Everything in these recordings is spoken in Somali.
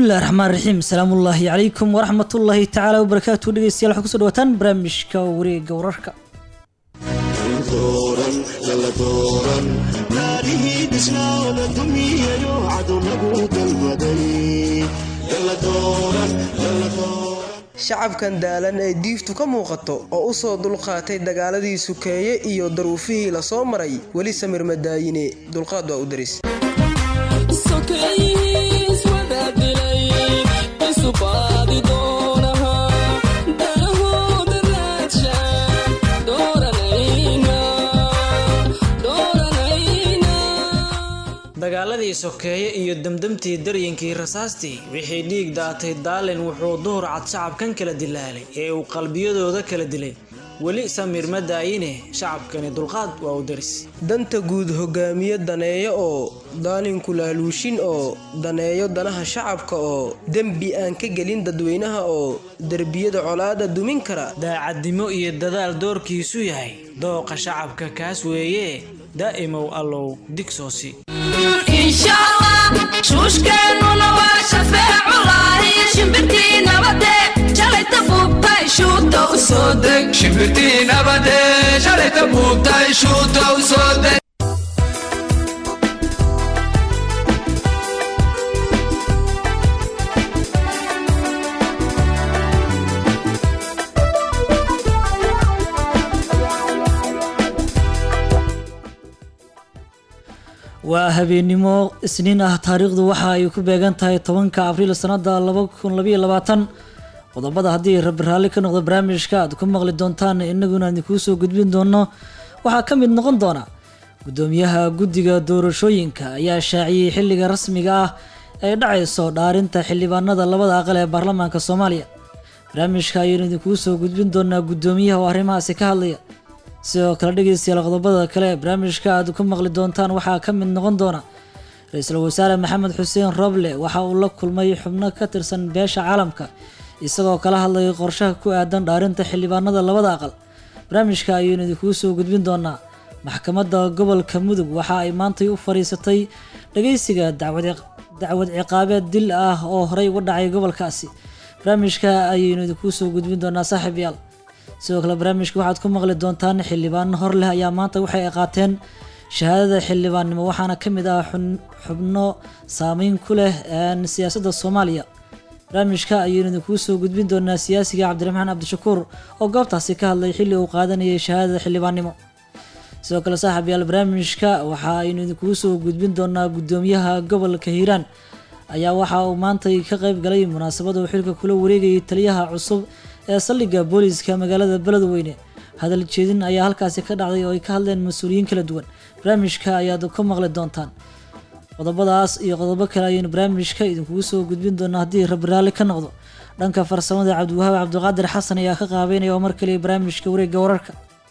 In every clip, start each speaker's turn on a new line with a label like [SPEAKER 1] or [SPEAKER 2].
[SPEAKER 1] bismillahi raxmaan raxiim asalaamullaahi calaykum waraxmatullaahi tacaala wabarakaatu dhegeystayaal waxaa kusoo dhawaataan barnaamijka wareega wararka
[SPEAKER 2] shacabkan daalan ee diiftu ka muuqato oo u soo dulqaatay dagaaladii sukeeye iyo daruufihii la soo maray weli samir madaayine dulqaad waa u daris
[SPEAKER 1] dagaaladii sokeeye iyo demdemtii daryankii rasaastii wixii dhiig daatay daalin wuxuu duhur cad shacabkan kala dilaalay ee uu qalbiyadooda kala dilay weli samir ma daayine shacabkani dulqaad waa u daris
[SPEAKER 2] danta guud hogaamiye daneeyo oo daalinku laaluushin oo daneeyo danaha shacabka oo dembi aan ka gelin dadweynaha oo derbiyada colaada dumin kara
[SPEAKER 1] daacadnimo iyo dadaal doorkiisu yahay dooqa shacabka kaas weeye daa'imow allow digsoosi
[SPEAKER 3] shuushkeennuna waa shafeeculahi shimbirtii nabade shalayta buubtay shuuta u soo deg
[SPEAKER 4] shimbirtii nabade shalayta buubtay shuuta u soo deg
[SPEAKER 1] waa habeennimo isniin ah taariikhdu waxa ay ku beegan tahay tobanka abriil sanada laba kun labayo labaatan qodobada haddii rabi raalli ka noqdo barnaamijka aad ku maqli doontaan inaguna idinkuu soo gudbin doono waxaa ka mid noqon doona gudoomiyaha guddiga doorashooyinka ayaa shaaciyey xilliga rasmiga ah ee dhacayso dhaarinta xildhibaanada labada aqal ee baarlamaanka soomaaliya barnaamijka ayaynu idinkuu soo gudbin doonaa gudoomiyaha oo arrimahaasi ka hadlaya sidoo kale dhegeystayaal qodobada kale ee barnaamijka aad ku maqli doontaan waxaa ka mid noqon doona ra-iisul wasaare maxamed xuseen roble waxa uu la kulmay xubno ka tirsan beesha caalamka isagoo kala hadlayay qorshaha ku aadan dhaarinta xildhibaanada labada aqal barnaamijka ayaynu idinkuu soo gudbin doonaa maxkamadda gobolka mudug waxa ay maantay u fadhiisatay dhageysiga dacwad ciqaabeed dil ah oo horey uga dhacay gobolkaasi barnaamijka ayaynu idinkuu soo gudbin doonaa saaxiib yaal sidoo kale barnaamijka waxaad ku maqli doontaan xildhibaano hor leh ayaa maanta waxay qaateen shahaadada xildhibaannimo waxaana ka mid ah xubno saameyn ku leh siyaasadda soomaaliya barnaamijka ayaynu idinkuu soo gudbin doonaa siyaasiga cabdiraxmaan cabdishakuur oo goobtaasi ka hadlay xilli uu qaadanayay shahaadada xildhibaannimo sidoo kale saaxiib yaal barnaamijka waxa aynu idinkuu soo gudbin doonaa gudoomiyaha gobolka hiiraan ayaa waxa uu maantay ka qayb galay munaasabada uu xilka kula wareegayay taliyaha cusub ee saldhigga booliiska magaalada beledweyne hadal jeedin ayaa halkaasi ka dhacday oo ay ka hadleen mas-uuliyiin kala duwan barnaamijka ayaad ka maqli doontaan qodobadaas iyo qodobo kale ayaynu barnaamijka idinkugu soo gudbin doonaa haddii rabi raalli ka noqdo dhanka farsamada cabdiwahaab cabdiqaadir xasan ayaa ka qaabeynaya oo mar kaliya barnaamijka wareegga wararka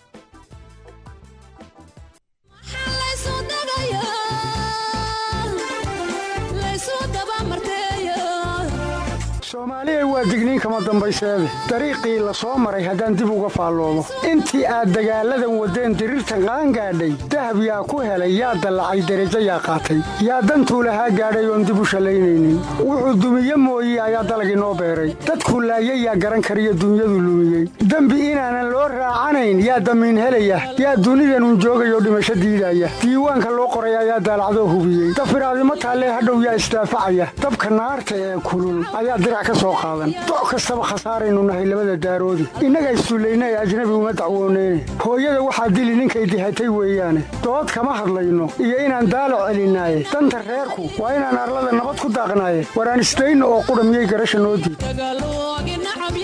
[SPEAKER 5] soomaaliya waa digniin kama dambayseede dariiqii la soo maray haddaan dib uga faalloomo intii aad dagaalladan waddeen diriirta qaan gaadhay dahab yaa ku helay yaa dallacay derajo yaa qaatay yaa dantuu lahaa gaadhay oon dib u shallaynaynin wuxuu dumiye mooye ayaa dalagii noo beeray dadkuu laayay yaa garan kariyo dunyadu lumiyey dembi inaanan loo raacanayn yaa damiin helaya yaa dunidanun joogayoo dhimasho diidaya diiwaanka loo qoray ayaa daalacdoo hubiyey dafiraadimo taallee hadhow yaa isdaafacaya dabka naarta ee kulul ayaa dirac doc kastaba khasaaraynu nahay labada daaroodi innaga issullayna ee ajnabi uma dacwooneyne hooyada waxaa dili ninkay dihatay weeyaane dood kama hadlayno iyo inaan daalac celinaaye danta reerku waa inaan arlada nabad ku daaqnaaye waraan isdayno oo qudha miyay garasha noo diid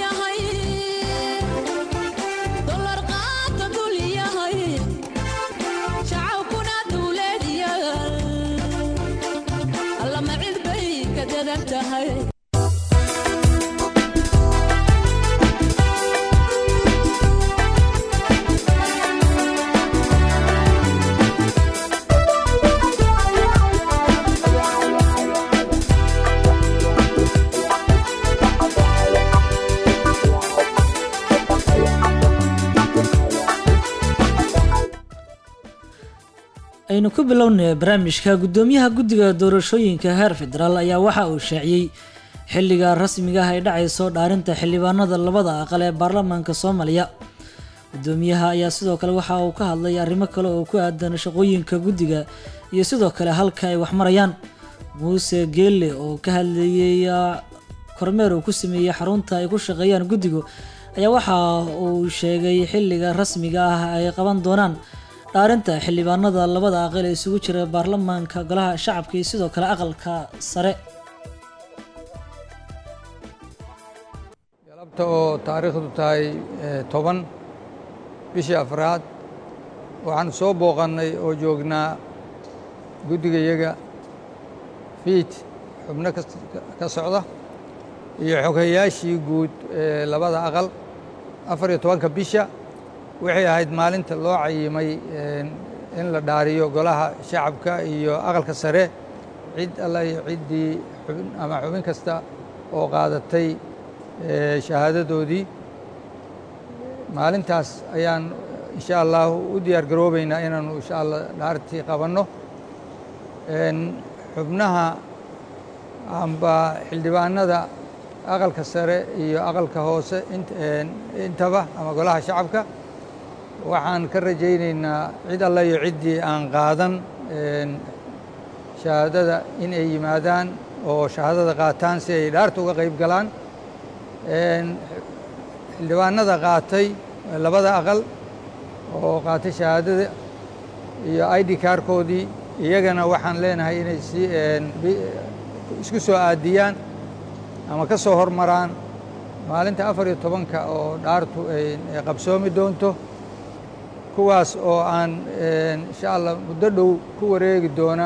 [SPEAKER 1] aynu ku bilownay barnaamijka gudoomiyaha guddiga doorashooyinka heer federaal ayaa waxa uu shaaciyey xilliga rasmiga ah ay dhacayso dhaarinta xildhibaanada labada aqal ee baarlamaanka soomaaliya gudoomiyaha ayaa sidoo kale waxa uu ka hadlay arrimo kale oo ku aadan shaqooyinka guddiga iyo sidoo kale halka ay wax marayaan muuse geelle oo ka hadlayay kormeer uu ku sameeyey xarunta ay ku shaqeeyaan guddigu ayaa waxa uu sheegay xilliga rasmiga ah ay qaban doonaan dhaarinta xildhibaanada labada aqal ee isugu jira baarlamaanka golaha shacabka iyo sidoo kale aqalka sare
[SPEAKER 6] galabta oo taariikhdu tahay toban bishii afraad waxaanu soo booqannay oo joognaa guddigayaga fiid xubno ka socda iyo xoghayaashii guud ee labada aqal afar iyo tobanka bisha waxay ahayd maalinta loo cayimay in la dhaariyo golaha shacabka iyo aqalka sare cid alla iyo ciddii xubin ama xubin kasta oo qaadatay shahaadadoodii maalintaas ayaan insha allahu u diyaar garoobeynaa inaanu insha allah dhaartii qabanno xubnaha amba xildhibaanada aqalka sare iyo aqalka hoose intaba ama golaha shacabka waxaan ka rajayneynaa cid alla iyo ciddii aan qaadan shahaadada in ay yimaadaan oo shahaadada qaataan si ay dhaarta uga qayb galaan xildhibaanada qaatay labada aqal oo qaatay shahaadada iyo i d kaarkoodii iyagana waxaan leenahay inay si isku soo aadiyaan ama ka soo hormaraan maalinta afar iyo tobanka oo dhaartu ay qabsoomi doonto kuwaas oo aan insha allah muddo dhow ku wareegi doona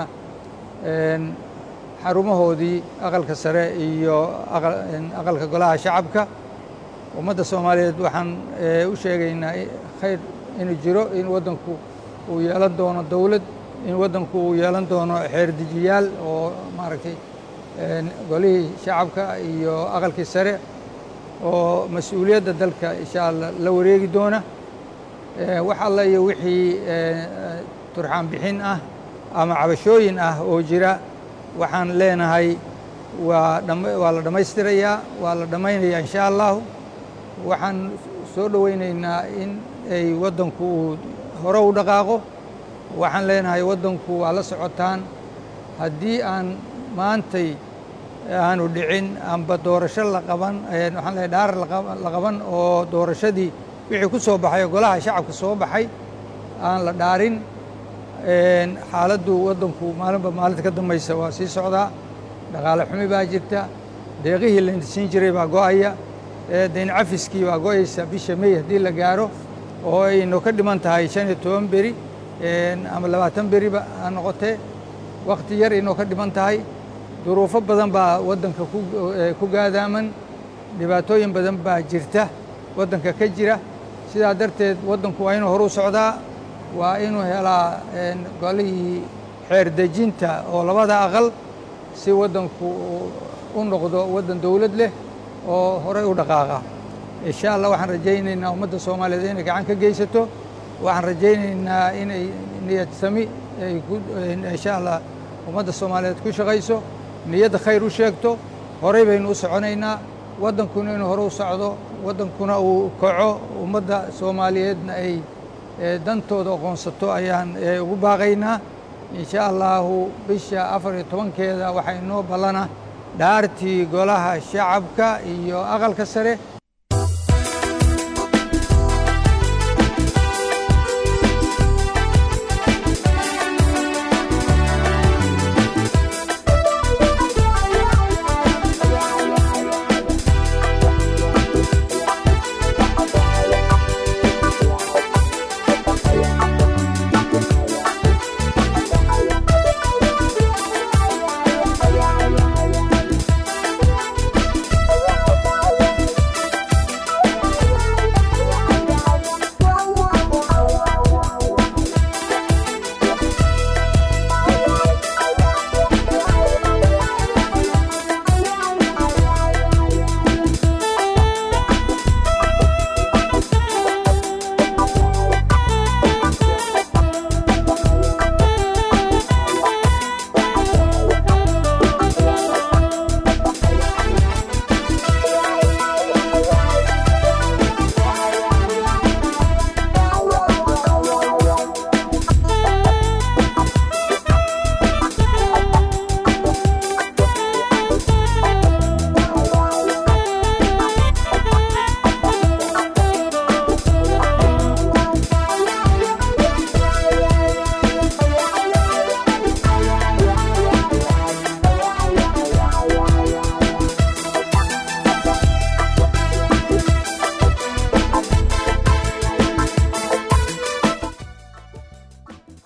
[SPEAKER 6] xarumahoodii aqalka sare iyo aqalka golaha shacabka ummadda soomaaliyeed waxaan u sheegaynaa khayr inuu jiro in waddanku uu yeelan doono dowlad in waddanku uu yeelan doono xeerdejiyaal oo maaragtay golihii shacabka iyo aqalkii sare oo mas-uuliyadda dalka insha allah la wareegi doona wax alla iyo wixii turxaan bixin ah ama cabashooyin ah oo jira waxaan leenahay waa waa la dhammaystirayaa waa la dhammaynayaa insha allahu waxaan soo dhoweyneynaa in ay waddanku uu hore u dhaqaaqo waxaan leenahay waddanku waa la socotaan haddii aan maantay aanu dhicin amba doorasho la qaban waxaan leehay dhaar la qaban oo doorashadii wixii ku soo baxay oo golaha shacabka soo baxay aan la dhaarin xaaladdu waddanku maalinba maalinta ka dambaysa waa sii socdaa dhaqaale xumi baa jirta deeqihii la siin jiray baa go'aya dayn cafiskii baa go'aysa bisha mey haddii la gaaro oo aynu ka dhiman tahay shan iyo toban beri ama labaatan beriba ha noqotee wakhti yar inoo ka dhiman tahay duruufo badan baa waddanka ku gaadaaman dhibaatooyin badan baa jirta waddanka ka jira sidaa darteed waddanku waa inuu horu socdaa waa inuu helaa golihii xeer dejinta oo labada aqal si waddanku u noqdo waddan dowlad leh oo horey u dhaqaaqa insha allah waxaan rajaynaynaa ummadda soomaaliyeed inay gacan ka geysato waxaan rajaynaynaa inay niyad sami ay insha allah ummadda soomaaliyeed ku shaqayso niyadda khayr u sheegto horey baynu u soconaynaa waddankuna inuu hore u socdo waddankuna uu kaco ummadda soomaaliyeedna ay dantooda aqoonsato ayaan ugu baaqaynaa insha allahu bisha afar iyo tobankeeda waxaa inoo ballana dhaartii golaha shacabka iyo aqalka sare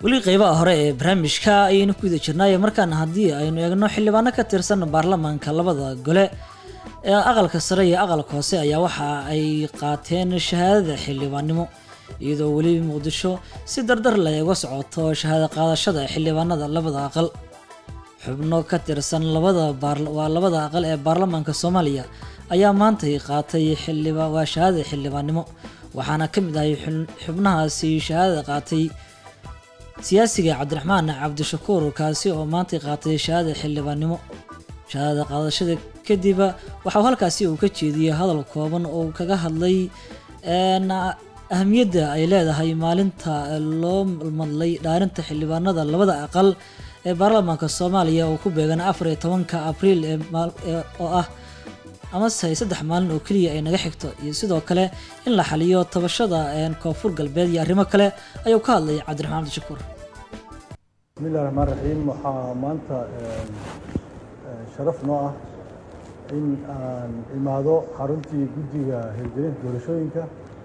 [SPEAKER 1] weli qeybaha hore ee barnaamijka ayaynu ku guda jirnaayo markaana haddii aynu eegno xildhibaano ka tirsan baarlamaanka labada gole ee aqalka sare iyo aqalka hoose ayaa waxa ay qaateen shahaadada xildhibaannimo iyadoo weli muqdisho si dardar leh uga socoto shahaado qaadashada xildhibaanada labada aqal xubno ka tirsan labada baar- waa labada aqal ee baarlamaanka soomaaliya ayaa maantay qaatay xildhiba waa shahaadada xildhibaannimo waxaana ka mid ahay xun- xubnahaasi shahaadada qaatay siyaasiga cabdiraxmaan cabdishakuur kaasi oo maantay qaatay shahaadada xildhibaannimo shahaadada qaadashada kadib waxaa halkaasi uu ka jeediyey hadal kooban oo uu kaga hadlay een, ahamiyadda ay leedahay maalinta loo madlay dhaarinta xildhibaanada labada aqal ee baarlamaanka soomaaliya oo ku beegan afar iyo tobanka abriil ee maal- ee- oo ah amase saddex maalin oo keliya ay naga xigto iyo sidoo kale in la xaliyo tabashada een, koonfur galbeed iyo arrimo kale ayuu ka hadlay cabdiraxmaan cabdishakuur
[SPEAKER 7] bismillahi raxmaan raxiim waxaa maanta een, een, sharaf noo ah in aan imaado xaruntii guddiga hirgelinta doorashooyinka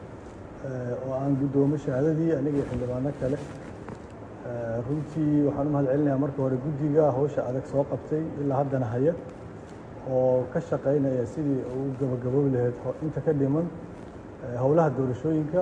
[SPEAKER 7] ee, oo aan guddoomo shahaadadii aniga iyo xildhibaano kale Ee, runtii waxaan u mahad celinayaa marka hore guddiga hawsha adag soo qabtay ilaa haddana haya oo ka shaqaynaya sidii uu gabagaboobi lahayd ho- inta ka dhiman ee, howlaha doorashooyinka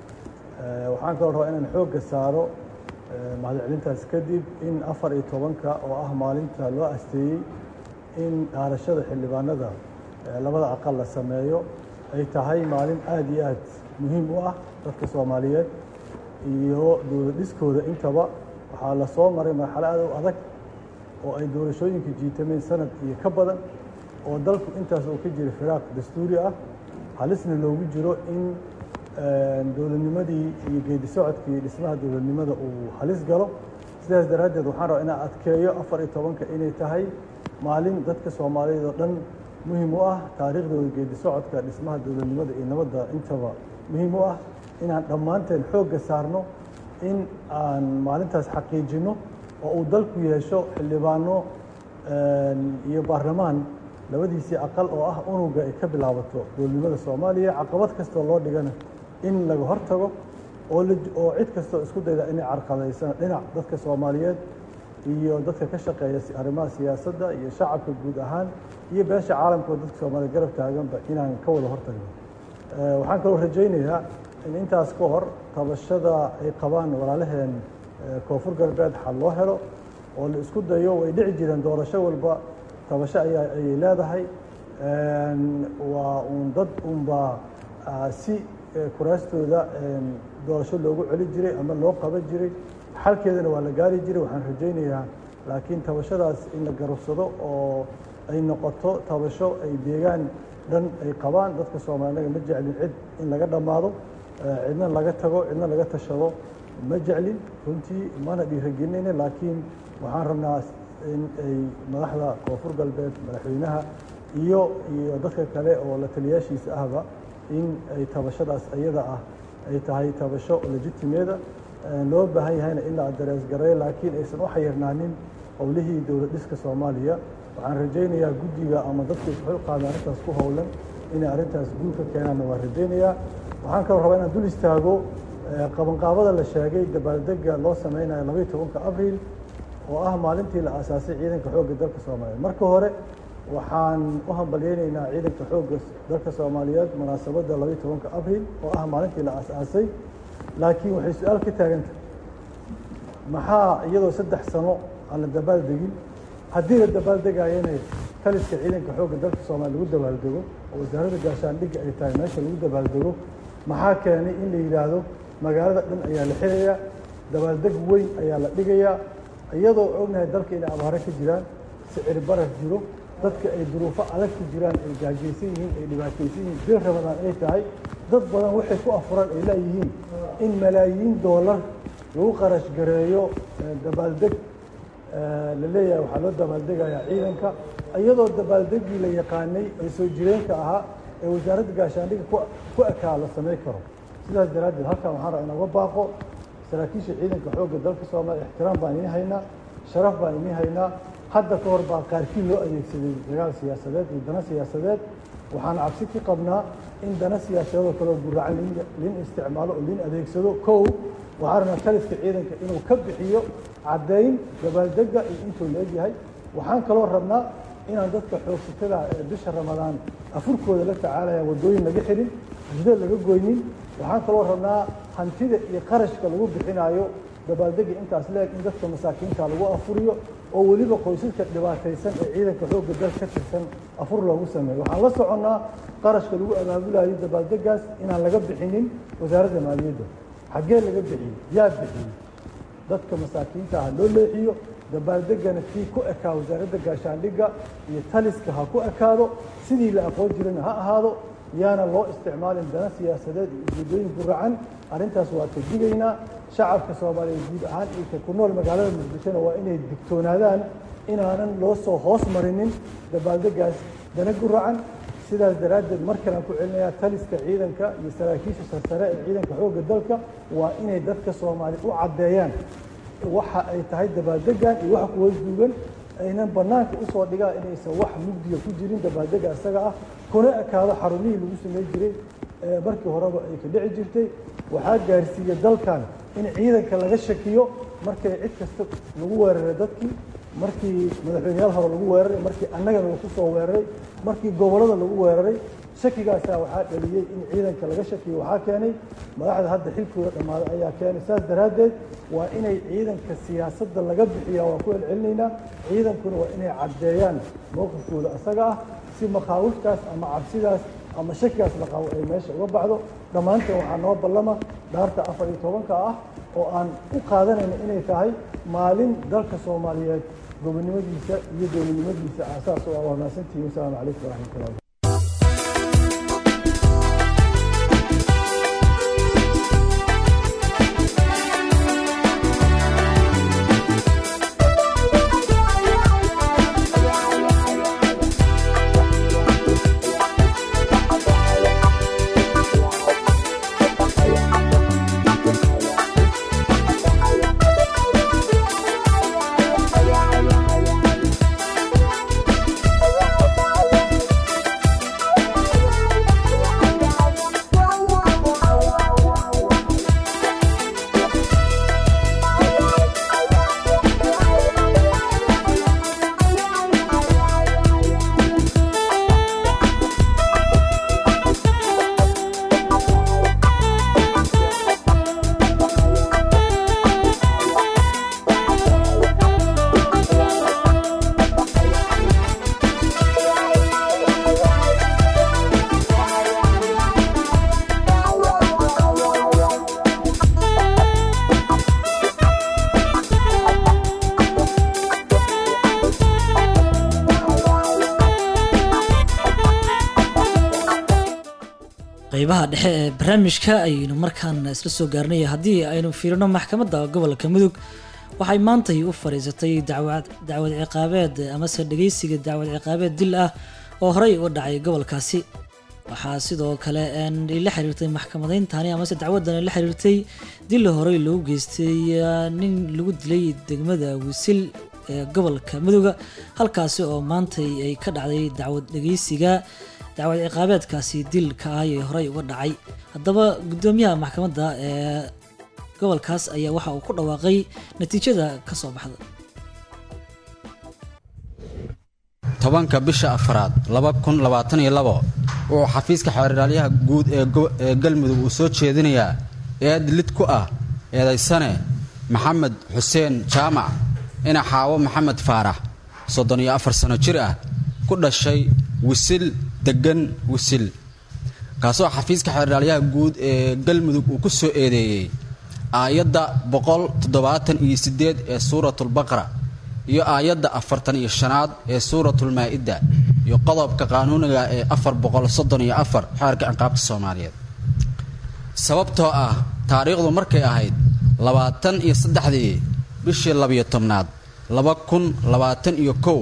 [SPEAKER 7] Ee, waxaan kaloo rabaa inaan xoogga saaro ee, mahadcelintaas kadib in afar iyo tobanka oo ah maalinta loo asteeyey in dhaarashada xildhibaanada ee, labada aqal la sameeyo ay tahay maalin aad iyo aad muhiim u ah dadka soomaaliyeed iyo dowlad dhiskooda intaba waxaa la soo maray marxalo aad u adag oo ay doorashooyinka jiitameen sanad iyo ka badan oo dalku intaas uu ka jira firaaq dastuuri ah halisna loogu jiro in een, dowladnimadii iyo geedi socodkii dhismaha dowladnimada uu halis galo sidaas daraaddeed waxaan rabaa inaan adkeeyo afar iyo tobanka inay tahay maalin dadka soomaaliyeed oo dhan muhiim u ah taariikhdooda geedi socodka dhismaha dowladnimada iyo nabadda intaba muhiim u ah inaan dhammaanteen xoogga saarno in aan maalintaas xaqiijinno oo uu dalku yeesho xildhibaano een, iyo baarlamaan labadiisii aqal oo ah unuga ay ka bilaabato dowladnimada soomaaliya caqabad kastoo loo dhigana in laga hortago oo la oo cid kastoo isku dayda inay carqadaysana dhinac dadka soomaaliyeed iyo dadka ka shaqeeya si- arrimaha siyaasadda iyo shacabka guud ahaan iyo beesha caalamka oo dadka soomaaliya garab taaganba inaan ka wada hortagno Ee, waxaan kaloo rajaynayaa in intaas ka hor tabashada ay qabaan walaalaheen ee, koonfur galbeed xal loo helo oo la isku dayo way dhici jireen doorasho walba tabasho ayaa ayay leedahay Een, waa uun dad unbaa ah, si eh, kuraastooda een, doorasho loogu celi jiray ama loo qaban jiray xalkeedana waa la gaari jiray waxaan rajaynayaa laakiin tabashadaas in la garabsado oo ay noqoto tabasho ay deegaan dhan ay qabaan dadka soomaaliga ma jeclin cid in laga dhammaado eh, cidna laga tago cidna laga tashado ma jeclin runtii mana dhiiragelinayna laakiin waxaan rabnaa in ay madaxda koonfur galbeed madaxweynaha iyo iyo dadka kale oo la taliyaashiisa ahba in ay tabashadaas iyada ah ay tahay tabasho legitimeeda loo baahan yahayna in la darees gareeyo laakiin aysan u xayirnaanin howlihii dowlad dhiska soomaaliya waxaan rajaynayaa guddiga ama dadka isxul qaada arrintaas ku howlan inay arrintaas guul ka keenaanna waan rajaynayaa waxaan kaloo rabaa inaan dul istaago eh, qabanqaabada la sheegay dabaaldega loo sameynayo labaiyo tobanka abriil oo ah maalintii la aasaasay ciidanka xoogga dalka soomaaliyeed marka hore waxaan u hambalyeynaynaa ciidanka xoogga dalka soomaaliyeed munaasabadda labaiyo tobanka abriil oo ah maalintii la aasaasay laakiin waxay su-aal ka taagantahay maxaa iyadoo saddex sano aan la dabaaldegin haddii la dabaaldegayana taliska ciidanka xoogga dalka soomaaliya lagu dabaaldego oo wasaaradda gaashaandhigga ay tahay meesha lagu dabaaldego maxaa keenay in la yidhaahdo magaalada dhan ayaa la xirayaa dabaaldeg weyn ayaa la dhigayaa iyadoo ognahay dalka inay abaaro ka jiraan sicir barar jiro dadka ay duruufo adag ku jiraan ay gaajaysan yihiin ay dhibaataysan yihiin bil ramadaan ay tahay dad badan waxay ku afuran ay leeyihiin in malaayiin doolar lagu qarash gareeyo eh, dabaaldeg eh, la leeyahay waxaa loo dabaaldegayaa ciidanka iyadoo dabaaldeggii la yaqaanay ee soo jireenka ahaa ee wasaaradda gaashaandhigga ku- ku ekaa la samayn karo sidaas daraaddeed halkan waxaan rabaa inooga baaqo saraakiisha ciidanka xoogga dalka soomaaliya ixtiraam baan idiin haynaa sharaf baan idiin haynaa hadda ka hor baa qaarkii loo adeegsaday dagaal siyaasadeed iyo dana siyaasadeed waxaan cabsi ka qabnaa in dana siyaasadoo kaleo guracan lin isticmaalo oo lin adeegsado kow waxaa rabnaa taliska ciidanka inuu ka bixiyo caddayn dabaaldega iyo intuu la egyahay waxaan kaloo rabnaa inaan dadka xoogsatada ee bisha ramadaan afurkooda la tacaalaya waddooyin laga xirin jida laga goynin waxaan kaloo rabnaa hantida iyo qarashka lagu bixinaayo dabaaldega intaas leeg in dadka masaakiinta lagu afuriyo oo weliba qoysaska dhibaataysan ee ciidanka xoogga dal ka tirsan afur loogu sameeyo waxaan la soconnaa qarashka lagu abaabulayo dabaaldegaas inaan laga bixinin wasaaradda maaliyadda xaggee laga bixiyey yaa bixiyey dadka masaakiinta ah loo leexiyo dabaaldegana kii ku ekaa wasaaradda gaashaandhigga iyo taliska ha ku ekaado sidii la aqoon jirana ha ahaado yaana loo isticmaalin dana siyaasadeed iyo ujeedooyin guracan arrintaas waa ka digaynaa shacabka soomaaliyeed guud ahaan iyo ka ku nool magaalada muqdishona waa inay digtoonaadaan inaanan loo soo hoos marinin dabaaldegaas dana guracan sidaas daraaddeed mar kalean ku celinayaa taliska ciidanka iyo saraakiisha sarsare ee ciidanka xoogga dalka waa inay dadka soomaaliya u caddeeyaan waxa ay tahay dabaaldegan iyo waxa kuwa duugan aynan bannaanka usoo dhigaan inaysan wax mugdiga ku jirin dabaaldega isaga ah kuna ekaado xarumihii lagu samey jiray ee markii horeba ay ka dhici jirtay waxaa gaarsiiya dalkan in ciidanka laga shakiyo markay cid kasta lagu weeraray dadkii markii madaxweyneyaal hore lagu weeraray markii annagana laku soo weeraray markii gobollada lagu weeraray shakigaasaa waxaa dhaliyey in ciidanka laga shakiyo waxaa keenay madaxda hadda xilkooda dhammaaday ayaa keenay saas daraaddeed waa inay ciidanka siyaasadda laga bixiya waa ku celcelinaynaa ciidankuna waa inay caddeeyaan mowqifkooda isaga ah si makhaawiftaas ama cabsidaas ama shakigaas la qabo ay meesha uga baxdo dhammaantan waxaa noo ballama dhaarta afar iyo tobanka ah oo aan u qaadanayna inay tahay maalin dalka soomaaliyeed gobonnimadiisa iyo dowladnimadiisa aasaas u ah waa mahadsantihiin wasalaamu calaykum waraxmatullahi
[SPEAKER 1] qeybaha dhexe ee barnaamijka ayaynu markaan isla soo gaarnay haddii aynu fiirino maxkamadda gobolka mudug waxay maantay u fadhiisatay dacwad dacwad ciqaabeed amase dhegeysiga dacwad ciqaabeed dil ah oo horey u dhacay gobolkaasi waxaa sidoo kale la xiriirtay maxkamadeyntani amase dacwadan la xiriirtay dil horey loogu geystay nin lagu dilay degmada wisil ee gobolka muduga halkaasi oo maantay ay ka dhacday dacwad dhegeysiga dacwad ciqaabeedkaasi dilka ah ee horey uga dhacay haddaba gudoomiyaha maxkamadda ee gobolkaas ayaa waxa uu ku dhawaaqay natiijada ka soo baxda
[SPEAKER 8] tobanka bisha afraad laba kun labaatan iyo labo wuxuu xafiiska xeeraalyaha guud ee ee galmudug uu soo jeedinayaa eed lid ku ah eedaysane maxamed xuseen jaamac ina xaawo maxamed faarax soddon iyo afar sano jir ah ku dhashay wisil deggan wisil kaasoo xafiiska xeerdhaalyaha guud ee galmudug uu ku soo eedeeyey aayadda boqol toddobaatan iyo siddeed ee suuratulbaqara iyo aayadda afartan iyo shanaad ee suuratulmaa-ida iyo qodobka qaanuuniga ee afar boqol soddon iyo afar xeerka ciqaabta soomaaliyeed sababtoo ah taariikhdu markay ahayd labaatan iyo saddexdii bishii labiyo tobnaad laba kun labaatan iyo kow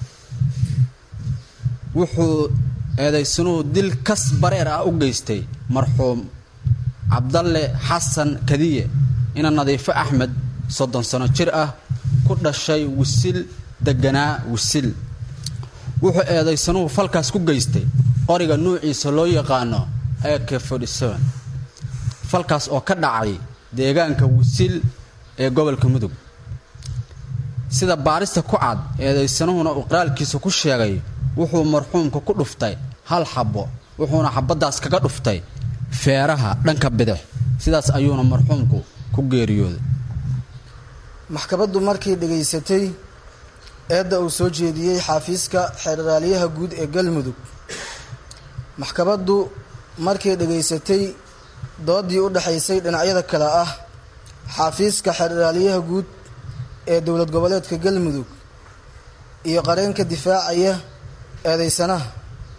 [SPEAKER 8] wuxuu eedaysanuhu dil kas bareer ah u geystay marxuum cabdalle xasan kadiye ina nadiifo axmed soddon sano jir ah ku dhashay wisil deganaa wisil wuxuu eedaysanuhu falkaas ku geystay qoriga nuuciisa loo yaqaano a k falkaas oo ka dhacay deegaanka wisil ee gobolka mudug sida baarista ku cad eedaysanuhuna uu qoraalkiisa ku sheegay wuxuu marxuumka ku dhuftay hal xabbo wuxuuna xabaddaas kaga dhuftay feeraha dhanka bidix sidaas ayuuna marxuumku ku geeriyooday
[SPEAKER 9] maxkamaddu markay dhegaysatay eedda uu soo jeediyey xaafiiska xeerraaliyaha guud ee galmudug maxkamaddu markay dhegaysatay doodii u dhexaysay dhinacyada kale ah xaafiiska xeerraaliyaha guud ee dowlad goboleedka galmudug iyo qareenka difaacaya eedeysanaha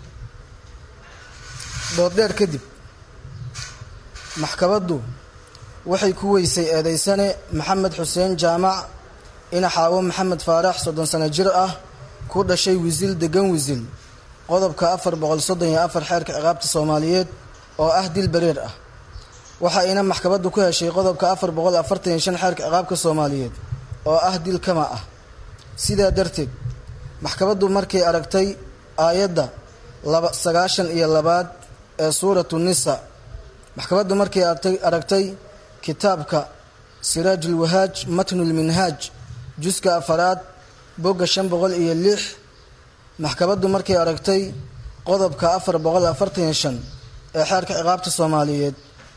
[SPEAKER 9] dooddheer kadib maxkamaddu waxay ku weysay eedeysane maxamed xuseen jaamac inaxaawo maxamed faarax soddon sano jir ah ku dhashay wisil degan wisil qodobka afar boqol soddon iyo afar xeerka ciqaabta soomaaliyeed oo ah dil bareer ah waxa ayna maxkamaddu ku heshay qodobka afar boqol afartan iyo shan xeerka ciqaabka soomaaliyeed oo ah dil kama ah sidaa darteed maxkamaddu markay aragtay aayadda laba sagaashan iyo labaad ee suuratu nisa maxkamaddu markay aragtay kitaabka siraajulwahaaj matnulminhaaj juska afaraad bogga shan boqol iyo lix maxkamaddu markay aragtay qodobka afar boqol afartan iyo shan ee xeerka ciqaabta soomaaliyeed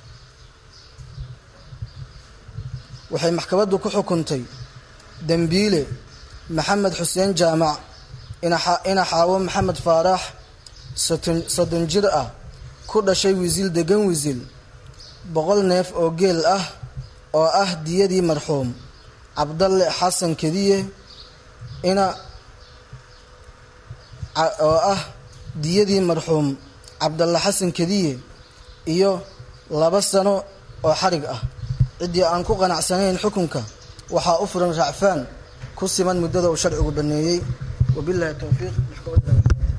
[SPEAKER 9] waxay maxkamaddu ku xukuntay dembiile maxamed xuseen jaamac inaxaawo maxamed faarax soddon jir ah ku dhashay wisil degan wisil boqol neef oo geel ah oo ah diyadii marxuum cabdalle xasan kediye ina oo ah diyadii marxuum cabdalle xasan kediye iyo laba sano oo xarig ah ciddii aan ku qanacsanayn xukunka waxaa u furan racfaan ku siman muddada uu sharcigu baneeyey wabilahi towfiiq maxkamadda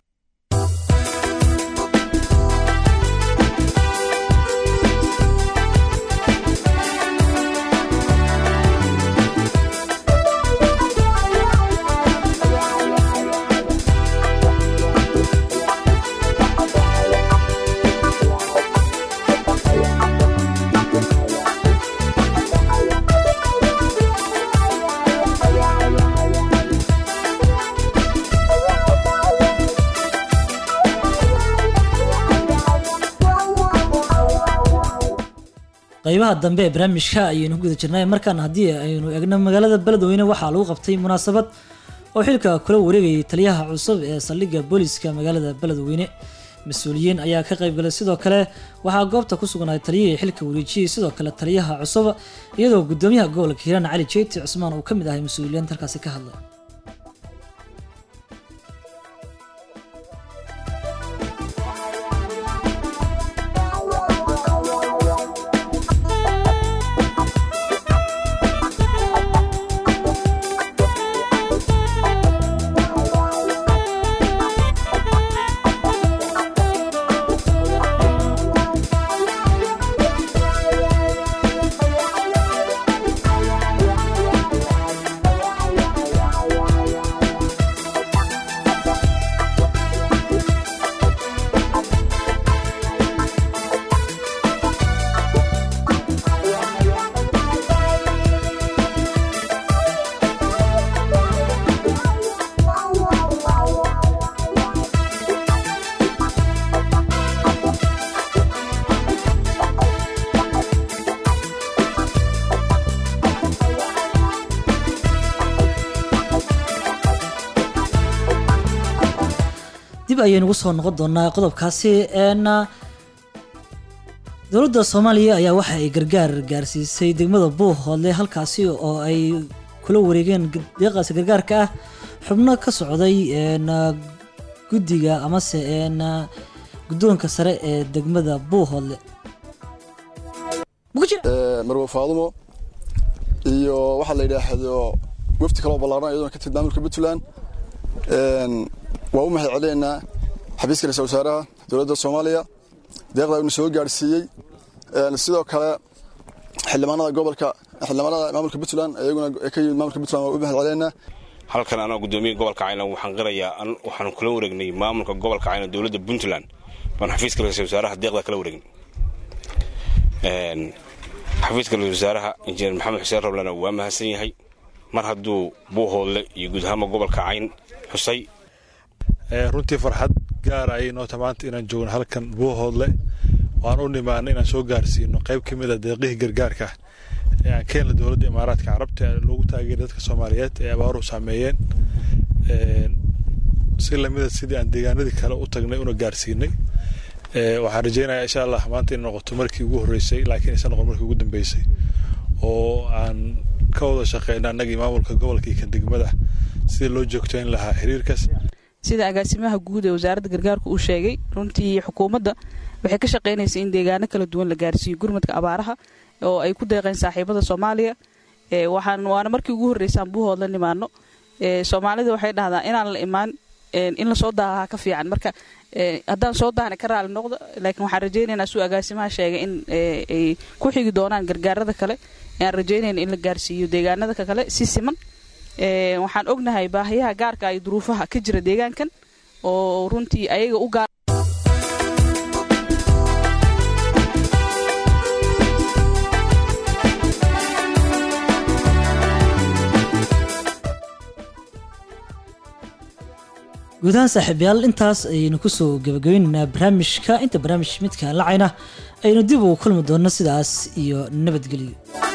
[SPEAKER 1] qaybaha dambe ee barnaamijka ayaynu ku guda jirnay markaan haddii aynu eegno magaalada beledweyne waxaa lagu qabtay munaasabad oo xilka kula wareegayay taliyaha cusub ee saldhigga booliska magaalada beledweyne mas-uuliyiin ayaa ka qaybgalay sidoo kale waxaa goobta ku sugnaay taliyihii xilka wareejiyey sidoo kale taliyaha cusub iyadoo gudoomiyaha gobolka hiiraan cali jeyti cusmaan uu ka mid ahay mas-uuliyiinta halkaasi ka hadlay dib ayaynu ugu soo noqon doonaa qodobkaasi een dowladda soomaaliya ayaa waxa ay gargaar gaarsiisay degmada buuhoodle halkaasi oo ay kula wareegeen deeqaasi gargaarka ah xubno ka socday een guddiga amase een guddoonka sare ee degmada buuhoodle
[SPEAKER 10] marwe faadumo iyo waxaa la yidhaahdo wafdi kaloo ballaaran iyadoo ka timid maamulka puntland waa u mahad celinaynaa xafiiska ra-isul wasaaraha dowladda soomaaliya deeqda inu soo gaadhsiiyey sidoo kale xildhibaanada gobolka xildhibaanada maamulka puntland iyaguna ka yimid maamulka puntland waa u mahad celinaynaa
[SPEAKER 11] halkan anoo gudoomiya gobolka cayna waxaan qirayaa waxaan kula wareegnay maamulka gobolka cayna dowladda puntland oon xafiiska ra-iisul wasaaraha deeqda kala wareegin xafiiska ra-isul wasaaraha injineer maxamed xuseen roblena waa mahadsan yahay mar hadduu buuhoodle iyo guud ahaanba gobolka cayn xusay
[SPEAKER 12] runtii farxad gaara ayay noo tamaanta inaan joogno halkan buuhoodle waan u nimaana inaan soo gaarsiino qayb ka mid a deeqihii gargaarka ee aan keenla dowladda imaaraadka carabta ee loogu taageeray dadka soomaaliyeed ee abaaruhu saameeyeen si lamida sidii aan deegaanadii kale u tagnay una gaarsiinay waxaan rajeynayaa insha allah maanta inay noqoto markii ugu horreysay laakiin aysan noqon markii ugu dambeysay oo aan ka wada shaqeyna annagii maamulka gobolka iyo kan degmada sidii loo joogtayn lahaa xiriirkaas
[SPEAKER 13] sida agaasimaha guud ee wasaaradda gargaarka uu sheegay runtii xukuumadda waxay ka shaqaynaysa in deegaano kala duwan la gaarsiiyo gurmadka abaaraha oo ay ku deeqeen saaxiibada soomaaliya waxaan waana markii ugu horreysaan buuhood la nimaano soomaalida waxay dhahdaa inaan la imaan in lasoo daahaa ka fiican marka haddaan soo daahna ka raali noqdo laakiin waxaan rajaynaynaa suu agaasimaha sheegay in ay ku xigi doonaan gargaarada kale aan rajaynayna in la gaarsiiyo deegaanada kale si siman waxaan ognahay baahiyaha gaarka iyo duruufaha ka jira deegaankan oo runtii ayaga u gaar
[SPEAKER 1] guud ahaan saaxiibayaal intaas ayaynu kusoo gabagabaynaynaa barnaamijka inta barnaamij midka lacayna aynu dib ugu kulmi doonno sidaas iyo nabadgelyo